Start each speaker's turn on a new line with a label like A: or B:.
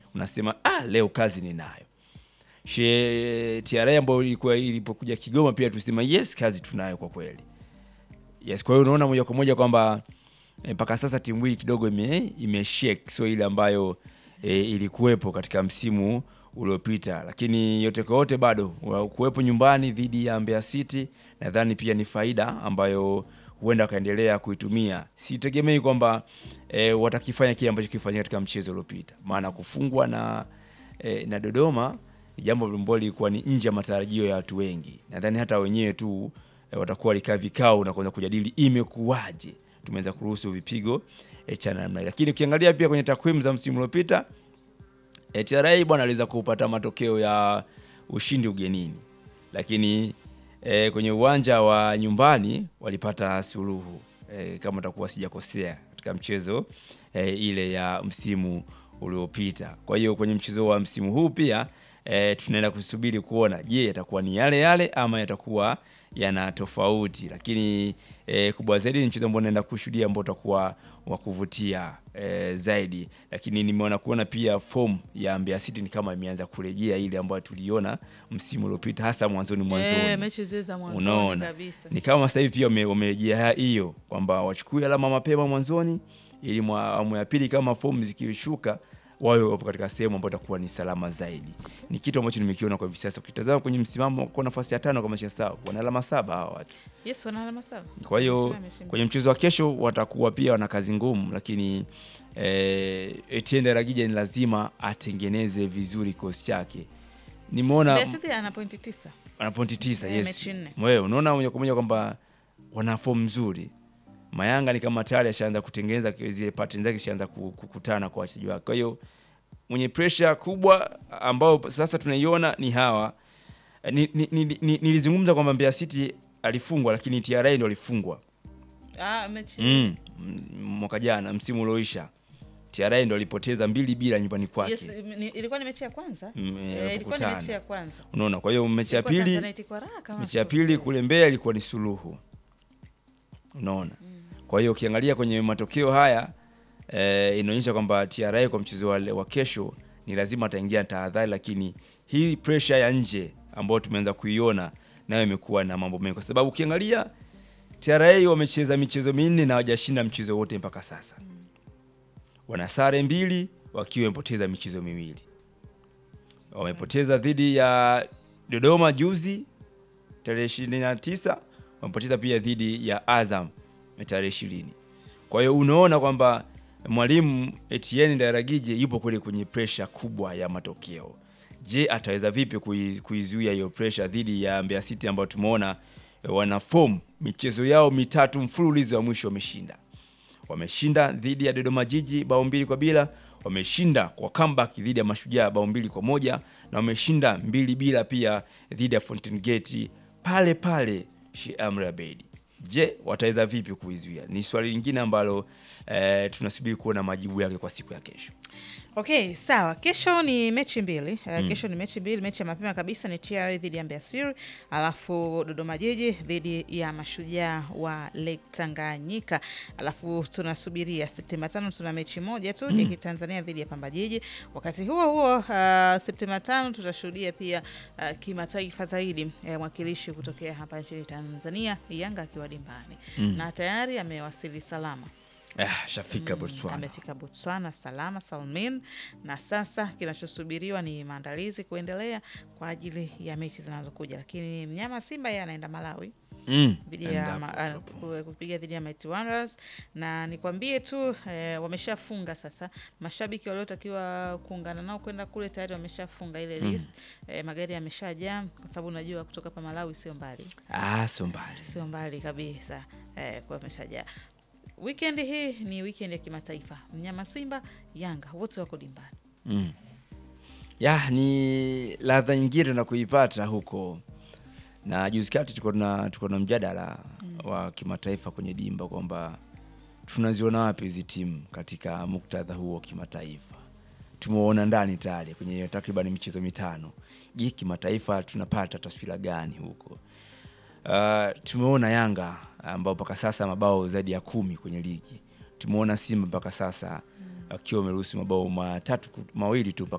A: unasema ah, leo kazi ninayo. She TRA ambayo ilikuwa ilipokuja Kigoma pia tulisema yes, kazi tunayo kwa kweli. Yes, kwa hiyo unaona moja kwa moja kwamba mpaka sasa timu hii kidogo ime, ime shake sio ile ambayo e, ilikuwepo katika msimu uliopita, lakini yote kwa yote bado kuwepo nyumbani dhidi ya Mbeya City nadhani pia ni faida ambayo huenda wakaendelea kuitumia. Sitegemei kwamba e, watakifanya kile ambacho kilifanyika katika mchezo uliopita, maana kufungwa na e, na Dodoma ni jambo ambalo lilikuwa ni nje ya matarajio ya watu wengi. Nadhani hata wenyewe tu e, watakuwa walikaa vikao na kuanza kujadili imekuwaje tumeweza kuruhusu vipigo e, cha namna, lakini ukiangalia pia kwenye takwimu za msimu uliopita e, TRA bwana aliweza kupata matokeo ya ushindi ugenini, lakini e, kwenye uwanja wa nyumbani walipata suluhu e, kama takuwa sijakosea katika mchezo e, ile ya msimu uliopita. Kwa hiyo kwenye mchezo wa msimu huu pia e, tunaenda kusubiri kuona, je, yatakuwa ni yale yale ama yatakuwa yana tofauti, lakini e, kubwa zaidi ni mchezo ambao naenda kushuhudia ambao utakuwa wa kuvutia e, zaidi, lakini nimeona kuona pia form ya Mbeya City ni kama imeanza kurejea ile ambayo tuliona msimu uliopita, hasa mwanzoni mwanzoni.
B: Eh, mechi zile za mwanzoni
A: Unaona,
B: kabisa.
A: ni kama sasa hivi pia wame- wamerejea hiyo kwamba wachukue alama mapema mwanzoni, ili mwa awamu ya pili kama fomu zikishuka wawe wapo katika sehemu ambayo itakuwa ni salama zaidi. Ni kitu ambacho nimekiona kwa hivi sasa. Ukitazama kwenye msimamo kwa nafasi ya tano kama sasa wana alama saba hawa watu.
B: Yes, wana alama saba.
A: Kwa hiyo
B: Ameshinda, ameshinda.
A: kwenye mchezo wa kesho watakuwa pia wana kazi ngumu, lakini eh, Etienne Daragija ni lazima atengeneze vizuri kikosi chake. Nimeona
B: Mbeya City ana pointi tisa.
A: ana pointi tisa
B: Eh,
A: yes.
B: mechi nne.
A: Wewe unaona moja kwa moja kwamba wana fomu nzuri. Mayanga ni kama tayari ashaanza kutengeneza zile pattern zake, ashaanza ku- kukutana kwa wachezaji wake. Kwa hiyo mwenye pressure kubwa ambao sasa tunaiona ni hawa. Ni- ni- ni- ni- Nilizungumza kwamba Mbeya City alifungwa, lakini TRA ndo alifungwa
B: Ah, mechi.
A: mm, m- mwaka jana msimu ulioisha. TRA ndo alipoteza mbili bila nyumbani kwake.
B: Yes, ni, ilikuwa ni mechi ya kwanza.
A: Mm,
B: Eh,
A: eh,
B: ilikuwa ni
A: kukutana.
B: mechi ya kwanza.
A: Unaona, kwa hiyo mechi ya
B: Ilikuwa
A: pili
B: Tanzanite kwa raha kama
A: mechi ya
B: sio
A: pili
B: sio.
A: kule Mbeya ilikuwa ni suluhu, unaona. Kwa hiyo ukiangalia kwenye matokeo haya eh, inaonyesha kwamba TRA kwa mchezo wa, wa kesho ni lazima ataingia tahadhari, lakini hii pressure ya nje ambayo tumeanza kuiona nayo imekuwa na mambo mengi, kwa sababu ukiangalia TRA wamecheza michezo minne na hawajashinda mchezo wote mpaka sasa. Wana sare mbili wakiwa wamepoteza michezo miwili. Wamepoteza dhidi ya Dodoma juzi tarehe ishirini na tisa wamepoteza pia dhidi ya Azam tarehe ishirini. Kwa hiyo unaona kwamba mwalimu Etienne Daragije yupo kule kwenye presha kubwa ya matokeo. Je, ataweza vipi kui- kuizuia hiyo presha dhidi ya Mbeya City ambao tumeona eh, wana form michezo yao mitatu mfululizo wa mwisho wameshinda. Wameshinda dhidi ya Dodoma Jiji bao mbili kwa bila, wameshinda kwa comeback dhidi ya Mashujaa bao mbili kwa moja na wameshinda mbili bila pia dhidi ya Fountain Gate pale pale Sheikh Amri Abeid. Je, wataweza vipi kuizuia? Ni swali lingine ambalo eh, tunasubiri kuona majibu yake kwa siku ya kesho.
B: Okay, sawa. Kesho ni mechi mbili. Uh, kesho ni mechi mbili. Mechi ya mapema kabisa ni TR dhidi ya Mbeya City, alafu Dodoma Jiji dhidi ya Mashujaa wa Lake Tanganyika. Alafu tunasubiria Septemba tano tuna mechi moja tu JK Tanzania dhidi ya Pamba Jiji. Wakati huo huo, uh, Septemba tano tutashuhudia pia uh, kimataifa zaidi eh, mwakilishi kutokea hapa nchini Tanzania Yanga akiwa dimbani na tayari amewasili salama.
A: Ah, shafika Botswana.
B: Amefika Botswana salama salmin, na sasa kinachosubiriwa ni maandalizi kuendelea kwa ajili ya mechi zinazokuja, lakini mnyama Simba yeye anaenda Malawi
A: Mm,
B: dhidi ya
A: endapo
B: ma- ah,
A: tutapo-
B: ku- kupiga dhidi ya Mighty Wanderers, na nikwambie tu eh, wameshafunga sasa. Mashabiki waliotakiwa kuungana nao kwenda kule tayari wameshafunga ile list eh, magari yameshajaa, kwa sababu unajua kutoka hapa Malawi sio mbali
A: Ah, sio mbali.
B: sio mbali kabisa eh, kwa ameshajaa. Weekend hii ni weekend ya kimataifa, mnyama Simba, Yanga wote wako dimbani.
A: Mm. Ya, ni ladha nyingine tuna kuipata huko, na juzi kati tuko na tuko na mjadala wa kimataifa kwenye dimba kwamba tunaziona wapi hizi timu katika muktadha huo wa kimataifa. Tumeona ndani tayari kwenye takriban michezo mitano. Je, kimataifa tunapata taswira gani huko? Uh, tumeona Yanga ambao mpaka sasa mabao zaidi ya kumi kwenye ligi. Tumeona Simba mpaka sasa akiwa ameruhusu mabao matatu mawili tu mpaka